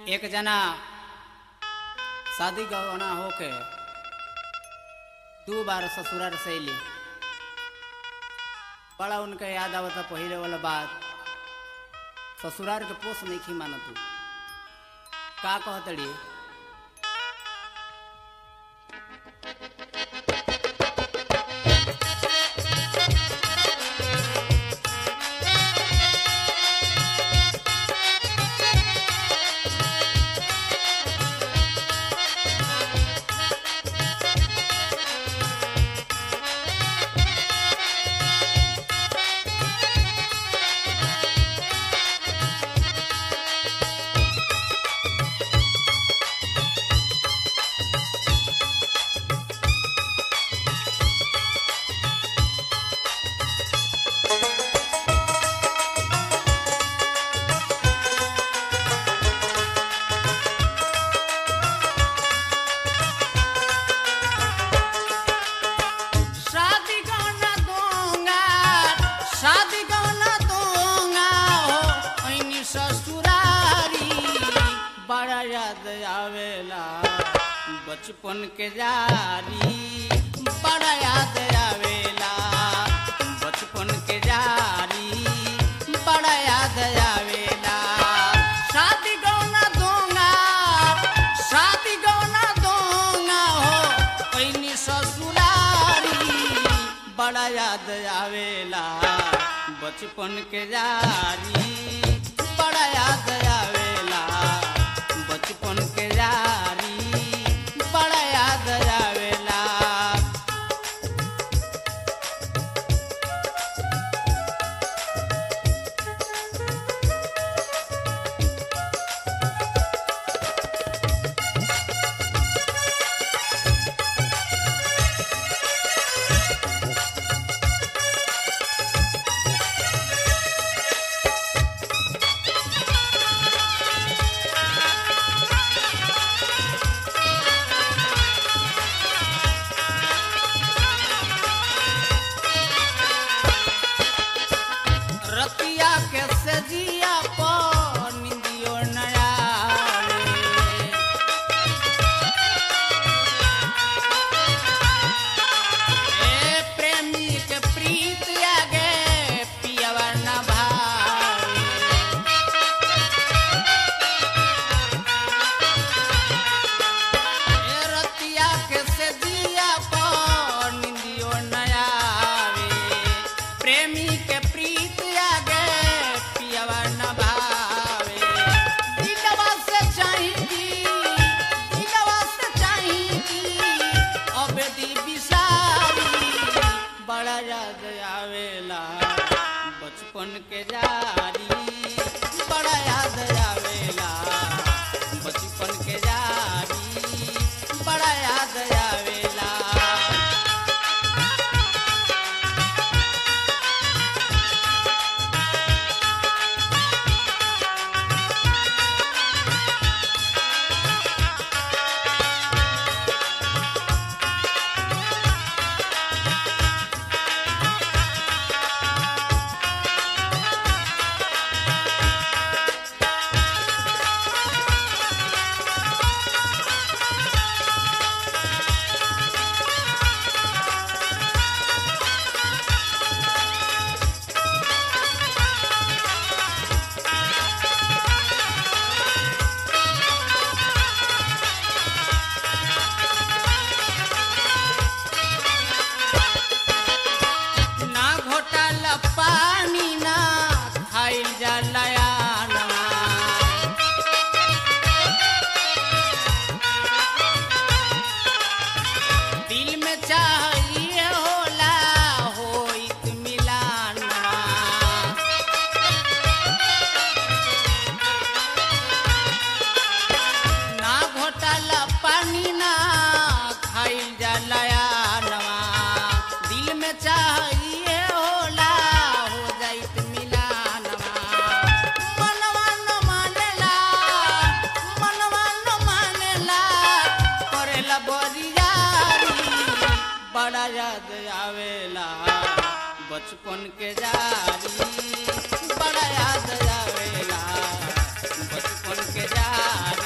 एक जना शादी गवना होके दू बार ससुराल से अली बड़ा उनका याद आवता पहिले वाला बात ससुराल के पोस नहीं खी मानत तू का कहतड़ी शादी गौना दूंगा शादी गौना दूंगा हो ऐनी ससुरारी बड़ा याद आवेला बचपन के जारी बड़ा याद आवेला बचपन के जारी बड़ा याद आवेला शादी गौना दूंगा शादी गौना दूंगा हो ऐनी ससुरारी बड़ा याद आवेला बचपन के जारी बड़ा याद आवेला बचपन के जारी बड़ा याद आवेला रतिया के सजिया पर निंदियो नया ए प्रेमी के प्रीत आगे पियवा न भावे ए रतिया के सजिया पर निंदियो नया प्रेमी के प्रीत आगे पियवा न भावे दिलवा से चाहेगी दिलवा से चाहेगी अब दी बिसारी बड़ा याद आवेला बचपन के जारी बड़ा याद आवेला बचपन के जारी बड़ा याद आवेला ना घोटाला पानी ना खाइल जलया दिल में चाहिए होला होइत मिलानवा ना घोटाला पानी ना खाइल जलया नवा दिल में चाहिए होला हो जाइत मिलानवा मनवा न मानेला मनवा न मानेला करेला बरियारी बड़ा याद आवेला बचपन के जारी बड़ा याद आवेला बचपन के जारी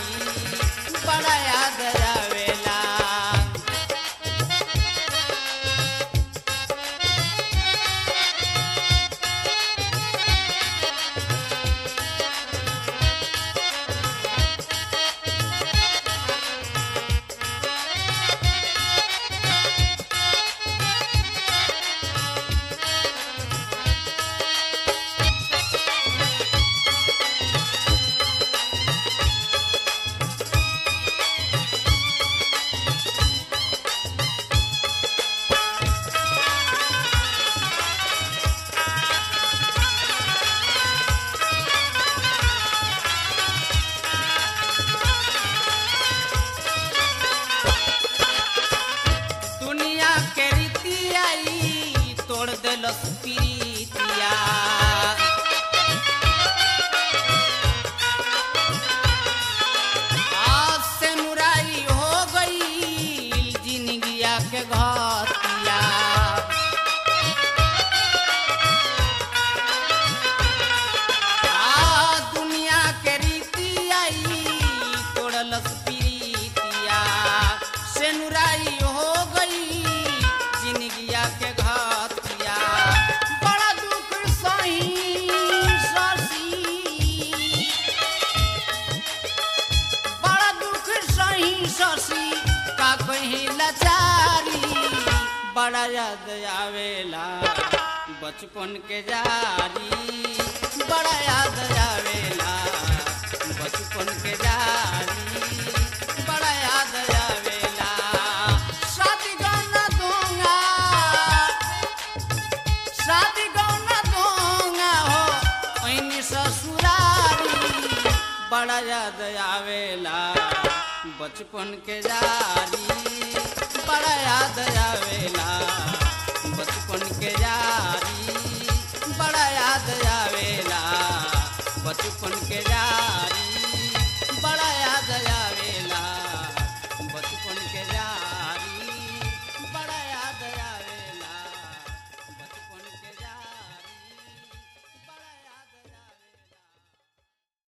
बड़ा याद आवेला बचपन के जारी बड़ा याद आवेला बचपन के जारी बड़ा याद आवेला शादी गौना दूंगा शादी गौना दूंगा हो ऐनी ससुरारी बड़ा याद आवेला बचपन के जारी बड़ा याद आवेला